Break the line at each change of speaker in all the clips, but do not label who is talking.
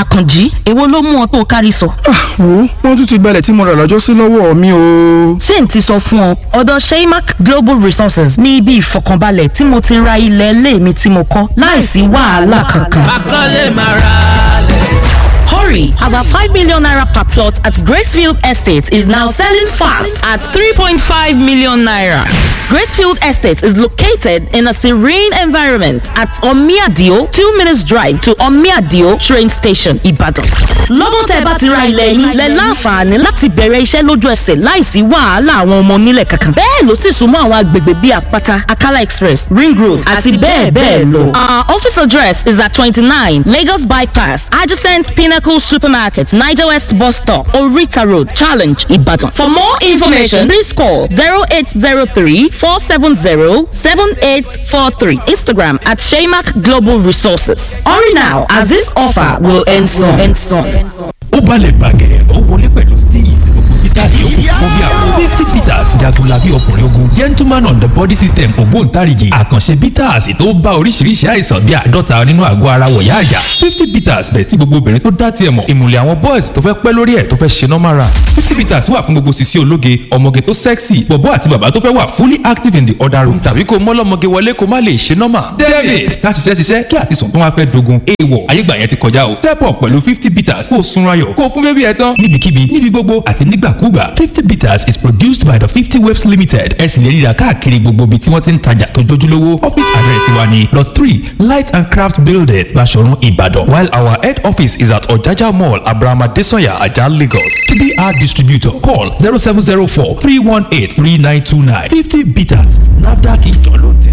àkànjí èwo ló mú ọ tó o kárí sọ.
wo wọ́n tún ti gbalẹ̀ tí mo rà lọ́jọ́ sí lọ́wọ́ mi o.
ṣé n ti sọ fún ọ ọ̀dọ̀ sheymac global resources ní ibi ìfọkànbalẹ̀ tí mo ti ra ilẹ̀ ilé mi tí mo kọ́ láìsí wàhálà kankan.
akọ́lé máa ra lẹ̀.
Hurry, as our 5 million naira per plot at Gracefield Estate is now selling fast at 3.5 million naira. Gracefield Estate is located in a serene environment at Omiadio, 2 minutes drive to Omiadio train station, Ibadan. Lọ́dún tẹ́ bá ti ra ilẹ̀ yín, lẹ láǹfààní láti bẹ̀rẹ̀ iṣẹ́ lójú ẹsẹ̀ láìsí wàhálà àwọn ọmọ onílẹ̀ kankan. Bẹ́ẹ̀ ló sì súnmọ́ àwọn agbègbè bíi Àpáta, Akala Express, Ring Road àti bẹ́ẹ̀ bẹ́ẹ̀ lọ. Our office address is at 29 Lagos Bypass, adjacent Pinnacle Supermarket, Niger West Bus Stop, Orita Road, Challenge, Ibadan. For more information, please call 0803 470 7843. Instagram at Shaymac Global Resources. Hurry now, as this offer will end soon. End soon.
ó balẹ̀ bàgẹ́ ó wọlé pẹ̀lú steez gbogbo peter yòókù fún bí àwọn fifty peters jagunlabi ọkùnrin ogun gentleman on the body system ògbóǹtarìgì àkànṣe peters tó bá oríṣiríṣi àìsàn bíi àádọ́ta nínú àgọ́ ara wọ̀yá àjà fifty peters bẹ̀ tí gbogbo obìnrin tó dá tiẹ̀ mọ̀ ìmùlẹ̀ àwọn boys tó fẹ́ pẹ́ lórí ẹ̀ tó fẹ́ ṣe normal run fifty peters wà fún gbogbo sisi ológe ọmọge tó sexy bọ̀bọ́ àti bàbá tó fẹ́ wà fully active in the other room tàbí kó mọ́lọ́mọge wọlé kó má lè ṣe normal david ká ṣiṣẹ́ ṣiṣẹ́ kí àtisùn tó wá fẹ́ dogun èèwọ̀ ayégbà yẹn ti kọjá o step up pẹ̀lú fifty peters kó o sunra yọ̀ kó o fún bébí ẹ tán níbikíbi níbi gbogbo àti nígbàkúgbà fifty bitters is produced by the fifty waves limited ẹ sì lè ríra káàkiri gbogbo ibi tí wọ́n ti ń tajà tó jójúlówó office address wa ni lot three light and craft building Baṣọ̀run Ìbàdàn while our head office is at Ọ̀jájá mall Abraham Adesanya Ajah Lagos to be our distributor call zero seven zero four three one eight three nine two nine fifty bitters NAFDAC ìjọ ló tẹ̀.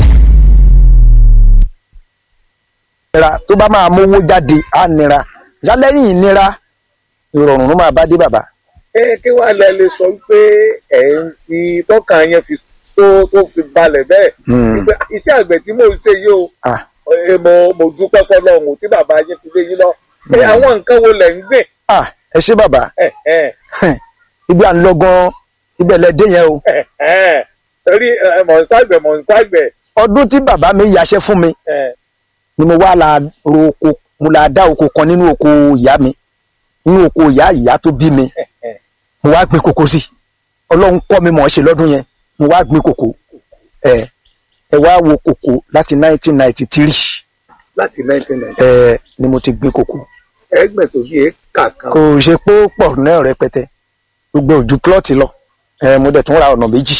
nira tó bá máa mówó jáde á nira yálẹ́yìn ìnira ìrọ̀rùn ló máa bá dé bàbá.
ẹ kí wàá lẹ lè sọ pé ẹ ń fi tọ́ka yẹn fi tó tó fi balẹ̀ bẹ́ẹ̀ wípé iṣẹ́ àgbẹ̀ tí mò ń ṣe yìí o
Ah,
ẹ, mo mo dúpẹ́ fọlọ́run tí bàbá yẹn fi lé yín lọ ẹ àwọn nǹkan wo lẹ̀ ń gbìn
ah, ẹ ṣé bàbá
ẹ ẹ
ibi à ń lọ gan ibẹ̀ lẹ dé yẹn o
ẹ ẹ torí ẹ, mọ̀ ń ságbẹ̀ mọ̀ ń ságbẹ̀
ọdún tí bàbá mi yaṣẹ́ fún mi
ẹ
ni mo wá la ro oko mo la dá oko kan nínú oko ìyá mi nínú oko ìyá ìyá tó bí mi mo wá gbin kòkó sí ọlọ́run kọ́ mi mọ̀ ọ́ ṣe lọ́dún yẹn mo wá gbin kòkó ẹ ẹ wá wo kòkó láti 1993
láti nineteen ninety
ẹ ni mo ti gbin kòkó
ẹgbẹ̀ tó bí éka kan
kò ṣe pé ó pọ̀ náà rẹpẹtẹ gbogbo ojú plọ́ọ̀tì lọ ẹ mo dẹ̀ tún ra ọ̀nà méjì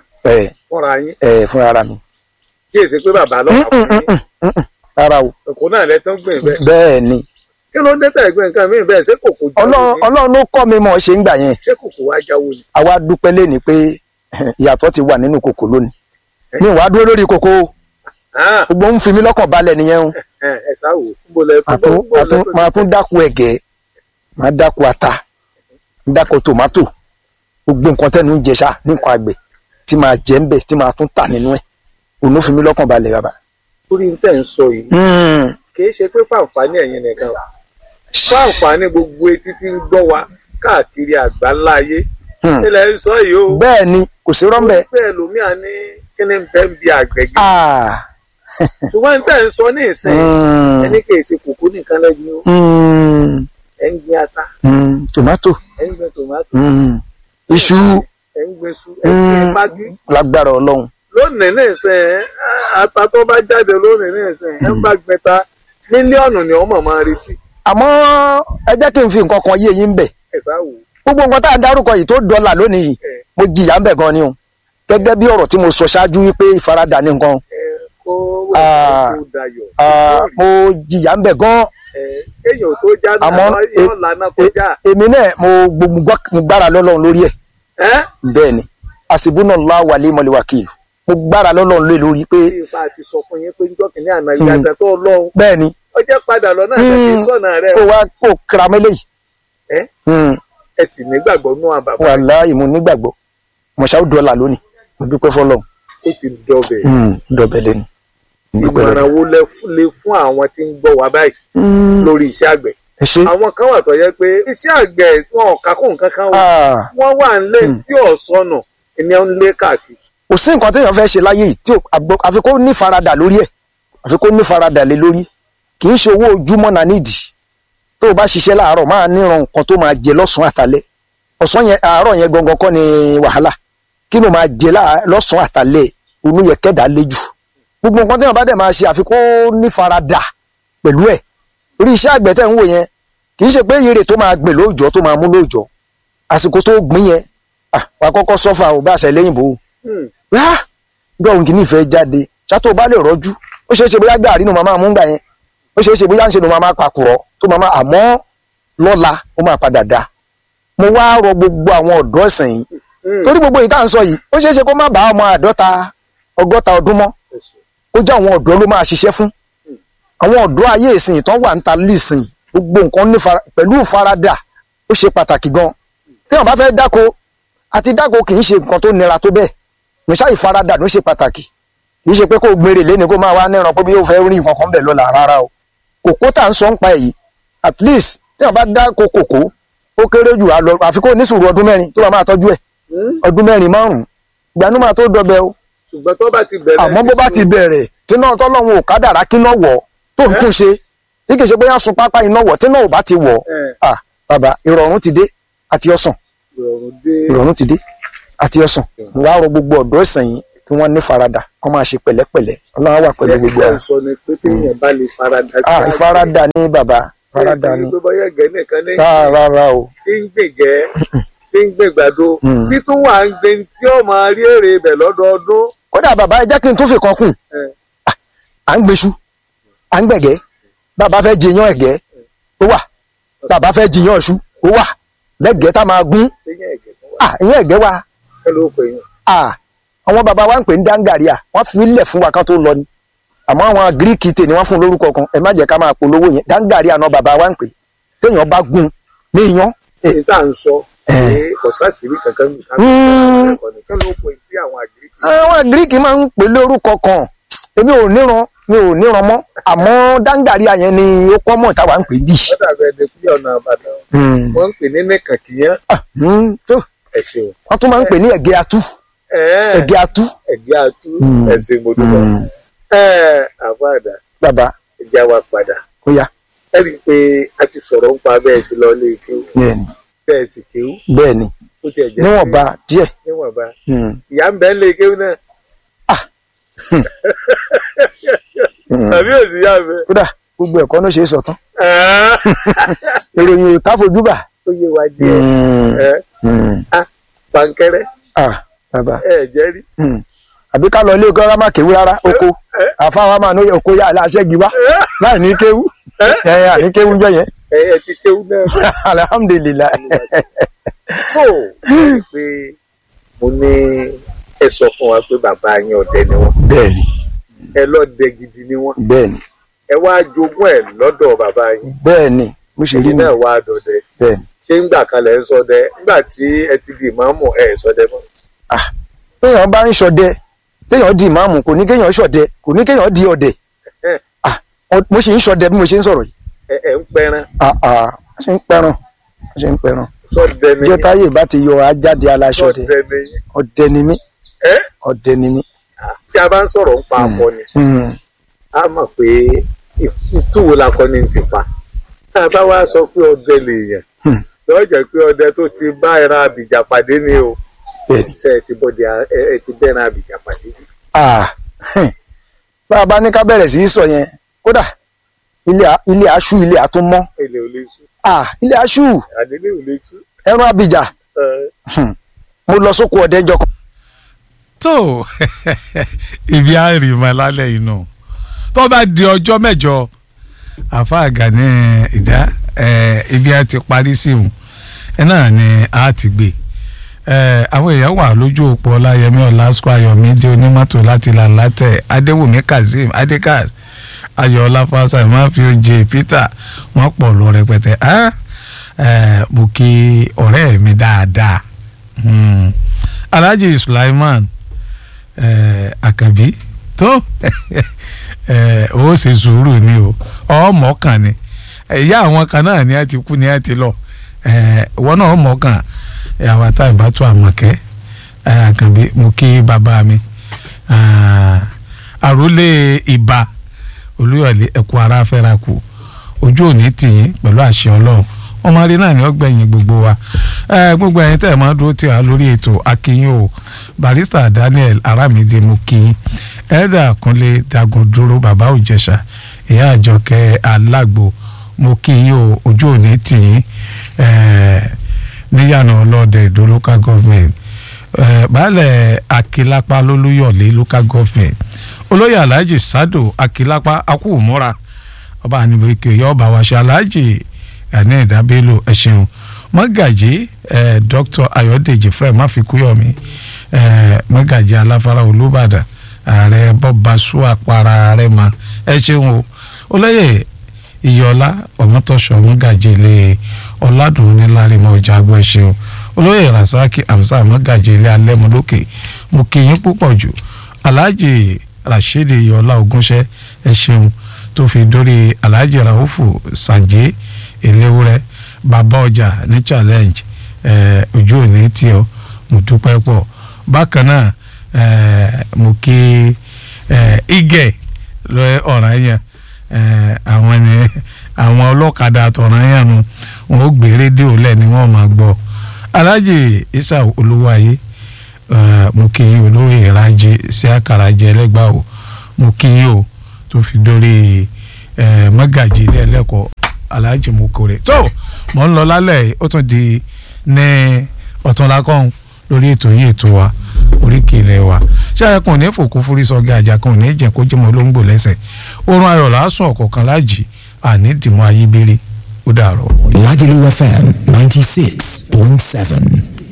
ẹ
fúnra yín
ẹ fúnra ara mi
kí èsì pé bàbá lọ́wọ́ fún yín
rárá o
ẹ̀kọ́ náà lẹ́tọ́ gbìn bẹ́ẹ̀
bẹ́ẹ̀ ni
kí ló dé tẹ̀ gbìn nǹkan mí bẹ́ẹ̀ ṣé kòkó jáwó
ọlọ́run
ni
ọlọ́run ló kọ́ mi mọ̀ ọ́ ṣe ń gbà yẹn
ṣé kòkó wá jáwó ni
àwa dúpẹ́ léni pé ìyàtọ̀ ti wà nínú kòkó lónìí mi ò wá dúró lórí kòkó o.
Ah,
gbogbo ń fi mí lọ́kàn balẹ̀ nìyẹn o
ẹ ẹ sáwò níbo lẹ
Màá tún-
níbo
màá
lẹ
tún-
tó
máa tún dáko ẹ̀gẹ́ máa dáko ata máa dáko tòmátò gbogbo nǹkan tẹ́nu ń jẹ ṣá ní nǹkan àgbẹ̀ tí máa jẹ ń bẹ̀ tí máa tún tà nínú ẹ̀ òun ló fi mí lọ́kàn balẹ̀ bàbá.
torí tẹ̀ ń sọ yìí
Hmm,
kì í ṣe pé fáǹfààní ẹ̀yin nìkan o fáǹfààní gbogbo etí tí ń gbọ́ wa káàkiri àgbáńlá ayé
Hmm.
ilẹ̀ ń sọ yìí o
bẹ́ẹ̀ ni kò sí rọ́ńbẹ́
bẹ́ẹ̀ lómìà ní kíni bẹ́ẹ̀ ń bi àgbẹ̀gẹ́
Ah,
ṣùgbọ́n tẹ̀ ń sọ ní ìsìn
hmm,
ẹni kì í ṣe kòkó nìkan lẹ́gbẹ̀ẹ́ o
hmm,
ẹ̀ ń gbin ata
hmm, tòmátò
ẹ̀ ń gbin tòmátò
hmm, iṣu
ẹ̀ ń gbin su ẹ̀ ń gbin
hmm,
pákí
lágbára ọlọ́run
lónìí ní ìsìn ata tó bá jáde lónìí ní ìsìn ẹ̀ ń bá gbin ta mílíọ̀nù ni ọmọ máa retí
àmọ́ ẹ jẹ́ kí n fi nǹkan kan yé yín bẹ̀
ẹ̀ sáwò
gbogbo nǹkan tá à ń dárúkọ yìí tó dọ́là lónìí yìí
ẹ̀
mo jìyà ń bẹ̀ gan ni o gẹ́gẹ́ bí ọ̀rọ̀ tí mo sọ ṣáájú wípé ìfaradà ní nǹkan
ẹ̀ kó
Ah,
kó dayọ̀
ah, mo jìyà ń bẹ̀ gan
ẹ̀ kéèyàn tó já
àmọ́
náà
e-
yóò lànà kọjá
e- èmi náà mo gbogbo gbá- mo gbára lọ́lọ́run lórí ẹ̀
ẹ̀
bẹ́ẹ̀ ni àsìbúnà ńlá wà lé mọ́lẹ̀ wákìlù mo gbára lọ́lọ́run lé lórí pé
tí ipa ti sọ fún yín pé njọ́ kìíní àná ìyàgbẹ́ tó lọ́hùn
bẹ́ẹ̀ ni
ọjọ́ padà lọ náà tẹ̀sí sọ̀nà rẹ̀
kó wá kó kira mẹ́lẹ̀ yìí
ẹ̀
Hmm,
ẹ sì nígbàgbọ́ nú àbàbà
wàláhì mo nígbàgbọ́ mọ̀ṣáù dọ́là lónìí mo dúpẹ́ fọlọ́run
ó ti dọbẹ̀
Hmm, dọ̀bẹ̀ lẹ́nu mo dúpẹ́
ìmọ̀ràn
lọ́dọ̀.
wo lẹ fún- lè fún àwọn tí ń gbọ́ wa báyìí
Hmm,
lórí iṣẹ́ àgbẹ̀
ẹ ṣe
àwọn kan wà tó yẹ pé iṣẹ́ àgbẹ̀ wọn ò kákó nǹkan kan wò
Ah,
wọ́n wà nílé tí ò sọnù ìní ọ̀ ń lé káàkiri
kò sí nǹkan téèyàn fẹ́ ṣe láyé yìí tí ò- àgbọ- àfi kó ní faradà lórí ẹ̀ àfi kó ní faradà lé lórí kì í ṣe owó ojúmọ́ náà nídìí tó o bá ṣiṣẹ́ láàárọ̀ máa níran nǹkan tó máa jẹ lọ́sàn-án àtàlẹ́ ọ̀sán yẹn àárọ̀ yẹn gangan kọ́ ni wàhálà kí ló máa jẹ láà- lọ́sàn-án àtàlẹ́ onú yẹ kẹ́dà léjù gbogbo nǹkan téèyàn bá dẹ̀ máa ṣe àfikún nífaradà pẹ̀lú ẹ̀ orí iṣẹ́ àgbẹ̀ tẹ̀ ń wò yẹn kì í ṣe pé ire tó máa gbìn lóòjọ́ tó máa mú lóòjọ́ àsìkò tó gbìn yẹn ah, wàá kọ́kọ́ sọ́fà ò bá àṣẹ lẹ́yìn bò ó wá bí ọ̀hún kìíní ìfẹ́ jáde ṣáàtò bá lè rọ́jú ó ṣeé ṣe bóyá gàrí nu màmá mú gbà yẹn ó ṣeé ṣe bóyá ń ṣe nu màmá pàkúrọ̀ tó màmá àmọ́ lọ́la ó máa padà dá mo wá rọ gbogbo àwọn ọ̀dọ́ ẹ̀sìn yìí torí gbogbo yìí tá à ń sọ yìí ó ṣeé ṣe kó má bá ọmọ àádọ́ta ọgọ́ta ọdún mọ́ kó jẹ́ àwọn ọ̀dọ́ ló máa ṣiṣẹ́ fún àwọn ọ̀dọ́ ayé ìsìn tán wà ń ta lísìn gbogbo nǹkan ní fara- pẹ̀lú ìfaradà ó ṣe pàtàkì gan téèyàn bá fẹ́ dáko àti dáko kì í ṣe nǹkan tó nira tó bẹ́ẹ̀ níṣà ìfaradà ló ṣe pàtàkì kì í ṣe pé kó gbére lé ní kó máa wá níran pé bí yóò fẹ́ rí nǹkan kan bẹ̀ lọ́la rárá o kòkó tá à ń sọ ń pa èyí at least téèyàn bá dáko kòkó ó kéré jù á lọ àfi kó ní sùúrù ọdún mẹ́rin tó bá máa tọ́jú ẹ̀ ọdún mẹ́rin márùn-ún ìgbàanú máa tó dọbẹ̀ o
ṣùgbọ́n tó bá ti bẹ̀rẹ̀
àmọ́ bó bá ti bẹ̀rẹ̀ tí náà tọ́lọ́run ò kádàrá kí náà wọ̀ tó ń tún ṣe tí kì í ṣe bóyá sun pápá iná wọ̀ tí náà ò bá ti wọ̀ ah bàbá ìrọ̀rùn ti dé àti ọ̀sán
ìrọ̀rùn dé
ìrọ̀rùn ti dé àti ọ̀sán mo wá rọ gbogbo ọ̀dọ́ ìsìn yìí kí wọ́n ní faradà kó máa ṣe pẹ̀lẹ́pẹ̀lẹ́ ọlọ́run wà pẹ̀lú gbogbo
sẹ́kítà
ẹ̀
sọ ni pé téèyàn bá lè farada sí
ah ìfaradà ní bàbá ìfaradà ní
tó bá yẹ gẹ́ nìkan ní
ah rárá o
tí ń gbègẹ́ tí ń gbègbàdo
Mm.
tí tún wà ń gbé tí ó máa rí èrè ibẹ̀ lọ́dọọdún
kódà bàbá ẹ jẹ́ kí n tún fi kan kùn
ẹ̀,
à ń gbéṣu à ń gbẹ̀gẹ́ bàbá fẹ́ jiyàn ẹ̀gẹ́ ó wà bàbá fẹ́ jiyàn ọ̀ṣu ó wà lẹ́gẹ̀ẹ́ tá máa gún
séyìn ẹ̀gẹ́ tó wà
ah ìyẹn ẹ̀gẹ́ wa
kí ló pè yín
ah àwọn bàbá wa ń pè ní dangaria wọ́n fi ilẹ̀ fún wa kan tó lọ ni àmọ́ àwọn gíríkì tè ni wọ́n fún lórúkọ kan ẹ má jẹ́ ká máa polówó yẹn dangaria náà bàbá wa ń pè téèyàn bá gún ní iyán ẹ
ní tá à ń sọ
ẹ̀.
pé kò sásìrí kankan nù ká
Mm.
kí ló pè tí àwọn àgíríkì
àwọn gíríkì máa ń pè lórúkọ kan èmi ò níran mi ò níran mọ́ àmọ́ dangaria yẹn ni ó kọ́ mọ̀ táwa ń pè bí.
ó dàbí ẹni pé ọ̀nà àbàdàn
Mm.
wọ́n ń pè ní nìkànkìyàn
Ah, mm, tó
ẹ ṣeun
wọ́n tún máa ń pè ní ẹ̀gẹ́ atú
ẹ̀ẹ́
ẹ̀gẹ́ atú.
ẹ̀gẹ́ àtú
Mm.
ẹ̀sìn mo dúpọ̀ ẹ̀ẹ́ àbáàdà
bàbá
ẹ̀já wa padà
ó yá
ẹ rí i pé a ti sọ̀rọ̀ ń pa bẹ́ẹ̀ sí lọ lé kéwú
bẹ́ẹ̀ni
bẹ́ẹ̀ sì kéwú
bẹ́ẹ̀ni
ó tiẹ̀ jẹ́
níwọ̀nba díẹ̀
níwọ̀nba
Mm.
ìyá ń bẹ́ẹ̀ lé kéwú náà
Mm.
tàbí òsì yá mi.
kódà gbogbo ẹ̀kọ́ ló ṣe é sọ̀tán ìròyìn ò táfojúbà.
ó yé wa díẹ̀ ẹ́ á pankẹ́rẹ́
ah bàbá
ẹ̀ jẹ́ rí
Mm. àbí ká lọ ilé ọgọ́rá má kéwú rárá oko àfáwọn máa ní oko yá aláṣẹ́gi wá láì ní kéwú ẹ̀ àní kéwú jọ yẹn
ẹ̀ ẹ̀ ti kéwú náà
alhamdulilayi.
tó ẹ pé mo ní ẹ sọ fún wa pé bàbá yín ọdẹ ni wọn
bẹ́ẹ̀ni
ẹ lọdẹ gidi ni wọn
bẹ́ẹ̀ni
ẹ wá jogún ẹ lọ́dọ̀ bàbá yín
bẹ́ẹ̀ni mo ṣe rí
èyí
ni
náà wá dọdẹ
bẹ́ẹ̀ni.
ṣé ń gbà kalẹ̀ ń sọdẹ nígbà tí ẹ ti di ìmáàmù ẹ sọdẹ mọ́
téèyàn bá ń ṣọdẹ téèyàn di ìmáàmù kò ní kéèyàn ṣọdẹ kò ní kéèyàn di ọdẹ
ẹ
Ah, ọ- mo ṣe ń ṣọdẹ bí mo ṣe ń sọ̀rọ̀ yìí
ẹ ẹ ń pẹran
Ah, ah, a ṣe ń pẹran a ṣe ń pẹran
sọdẹ ni
ìjọ táyé bá ti yọ ajáde aláṣọdẹ
sọdẹ ni
ọdẹ ni mí
ẹ
ọdẹ ni mí.
tí a bá ń sọ̀rọ̀ ń pa akọni
Mm.
a mọ̀ pé ìtúwo lakọni ti pa tá a bá wá sọ pé ọdẹ lèèyàn
Hmm.
yóò jẹ́ pé ọdẹ tó ti bá ẹran àbìjà pàdé ni o
bẹ́ẹ̀ni
ṣe ẹ ti bọ́dẹ ẹ ẹ ti bẹ́ẹ̀rẹ̀ àbìjà pàdé ni.
Ah, hẹ́n. bá a bá ní ká bẹ̀rẹ̀ sí í sọ yẹn kódà ilé a- ilé aṣú ilé àtúmọ̀
ilé ò lè sú
Ah, ilé aṣú
àdélé ò lè sú.
ẹran abìjà
ẹ
mo lọ sóko ọdẹ ńjọ́ kan.
tó ibi àrìmọ lálẹ́ inú tó bá di ọjọ́ mẹ́jọ àfa Gani ìdá ẹ, ibi a ti parí sí òun ẹ náà ni a ti gbé ẹ, àwọn èèyàn wà lójú òpó ọláyẹmí ọlásùkò ayọ̀mídé onímọ́tò láti là látẹ̀ adéwùmí kazeem adékaz ayọ̀ọ́lá fásitì máfíòjì peter wọ́n pọ̀ lọ rẹpẹtẹ á ẹ, mo kí ọ̀rẹ́ mi dáadáa Hmm. alhaji sulaiman eh, akabi tó eh, ó ṣe sùúrù ni o ọmọ kan ni ìyá àwọn kan náà ni a ti kú ni a ti lọ eh, ìwọ náà ọmọ kan àwọn tá ìbátú àmọ̀kẹ́ eh, akabi mo kí bàbá mi ah, àròlé ìbà olúyọ̀lé ẹ̀kú ara fẹ́ra kù ojú òní tì yín pẹ̀lú àṣẹ ọlọ́run ọmọ rí náà ni ó gbẹ̀yìn gbogbo wa ẹ gbogbo ẹ̀yin tẹ̀ máa dúró tì wá lórí ètò akínyìn o barista Daniel Aramide mo kí yín ẹ̀ẹ́dà Kúnlé Dagundúró bàbá Òjẹ̀ṣà ìyá àjọkẹ́ alágbo mo kí yín o ojú òní tì yín níyànà ọlọ́dẹ ìdó local government baálẹ̀ akilapa lólúyọ̀lé local government olóyè alhaji sado akilapa akúwòmọ́ra ọba ànibókè yọ ọba wàṣẹ alhaji gani ìdábẹ́lò ẹ ṣeun mọ́gàjì dr ayọ̀dèjì fred máfikúyọ̀mí mọ́gàjì aláfárá olúbàdàn ààrẹ bọ́basú àpárá ààrẹ ma ẹ ṣeun o olóyè ìyọlá ọmọtọṣọ mọ́gàjì ilé ọ̀làdùn níláàrímọ̀ ọjà àgbọ̀ ẹ ṣeun olóyè rasaki hamza mọ́gàjì ilé alẹ́mọlókè mo kí yín púpọ̀ jù alhaji rasheed ìyọlá ogúnṣẹ́ ẹ ṣeun tó fi dórí alhaji raufu sanje eléwúrẹ́ bàbá ọjà ní challenge ojú òní tí ọ mo dúpẹ́ pọ̀ bákan náà mo kí igẹ̀ lọ ọ̀ràn yẹn àwọn ẹni àwọn ọlọ́kadà àtọ̀ràn yẹn nu wọn ó gbé rédíò lẹ̀ ni wọ́n máa gbọ́ alhaji isa olúwayé mo kí yín olóyè ìrajì sí àkàrà jẹ ẹlẹ́gbàá o mo kí yín o tó fi dórí mọ́gàjì ilé ẹlẹ́kọ̀ọ́ alhaji mokore tó mọ̀ ń lọ lálẹ́ ó tún di ní ọ̀túnlákọ́hún lórí ètò yìí ètò wa oríkì ilẹ̀ wa ṣáà kan ò ní fòkú fúrí sọgá àjà kan ò ní jẹ́ kó jẹ́mọ́ olóńgbò lẹ́sẹ̀ oorun ayọ̀ lásùn ọ̀kọ̀ọ̀kan lájì àní dìmọ́ ayébírí ó dàrọ̀.
Lagelu FM 96.7.